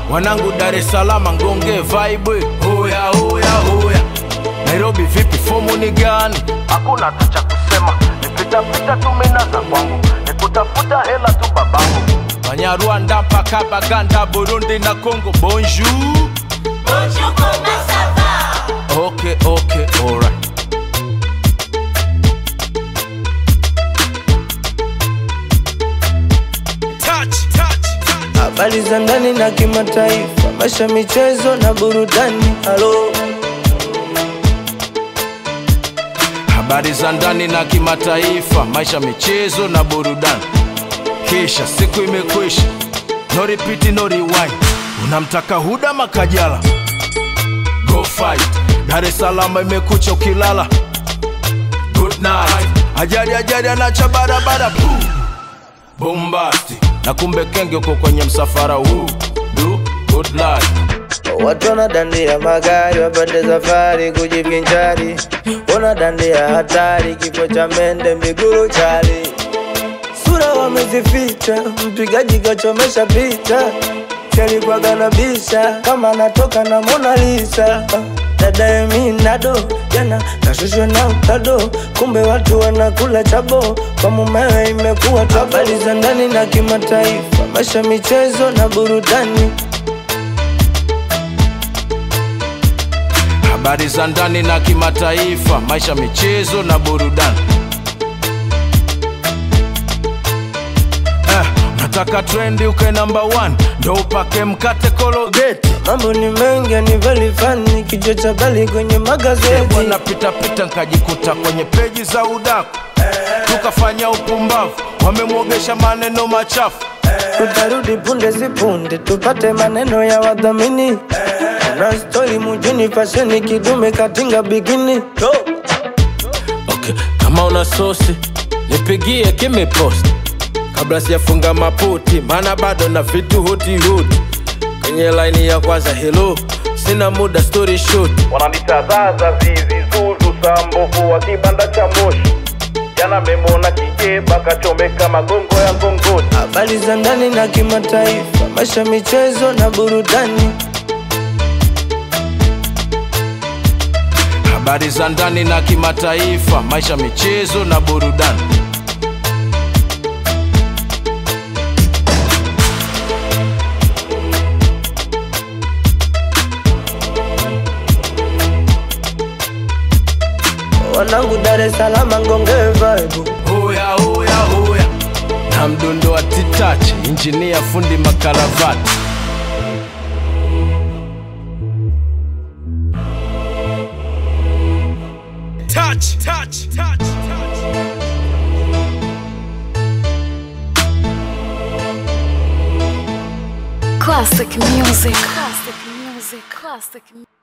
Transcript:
wanangu Dar es Salaam ngonge vibe hoya hoya hoya Nairobi vipi fomu ni gani hakuna tu cha kusema nipitapita tu minaza kwangu nikutafuta hela tu babangu Banyarwanda mpaka Baganda Burundi na Congo bonjour Bonjour, comment ça va okay okay alright touch touch touch habari za ndani na kimataifa, maisha, michezo na burudani. Halo, habari za ndani na kimataifa, maisha, michezo na burudani. Kisha siku imekwisha, no repeat, no rewind. Unamtaka Huda Makajala, go fight. Dar es Salaam imekucha ukilala, good night. Ajali ajali anacha barabara, boom bombasti, na kumbe kenge uko kwenye msafara huu. Do good life. watu wanadandia magari wapande safari kujivinjari, wanadandia hatari, kifo cha mende miguru chali, sura wamezificha, mpigaji kachomesha picha, chalikuwaga na bisha kama anatoka na Mona Lisa. Dada Eminado jana kashushwa na utado, kumbe watu wanakula chabo, kwa mumewe imekuwa tabo. Habari za ndani na kimataifa, maisha, michezo na burudani. habari za ndani na kimataifa, maisha, michezo na burudani. Eh, nataka trendi uke namba 1 ndo upake mkate kologeti Mambo ni mengi ni vali fani, kichwa cha bali kwenye magazeti. bwana pita pita nkajikuta kwenye peji za udaku tukafanya upumbavu wamemwogesha maneno machafu Tutarudi punde si punde, tupate maneno ya wadhamini. Na stori mujini, fasheni kidume katinga bikini. okay. kama una sosi nipigie kimepost kabla sijafunga maputi maana bado na vitu huti huti kwenye laini ya kwanza helo sina muda story short wananitazaza zizi zuzu sambovu wa kibanda cha moshi jana memona kijeba kachomeka magongo ya ngongoni Habari za ndani na kimataifa, maisha, michezo na burudani. habari za ndani na kimataifa maisha michezo na burudani Wanangu Dar es Salaam ngonge vibe. hoya hoya hoya na mdundo wa titachi injinia fundi makaravati touch, touch, touch, touch. Classic music. Classic music. Classic music.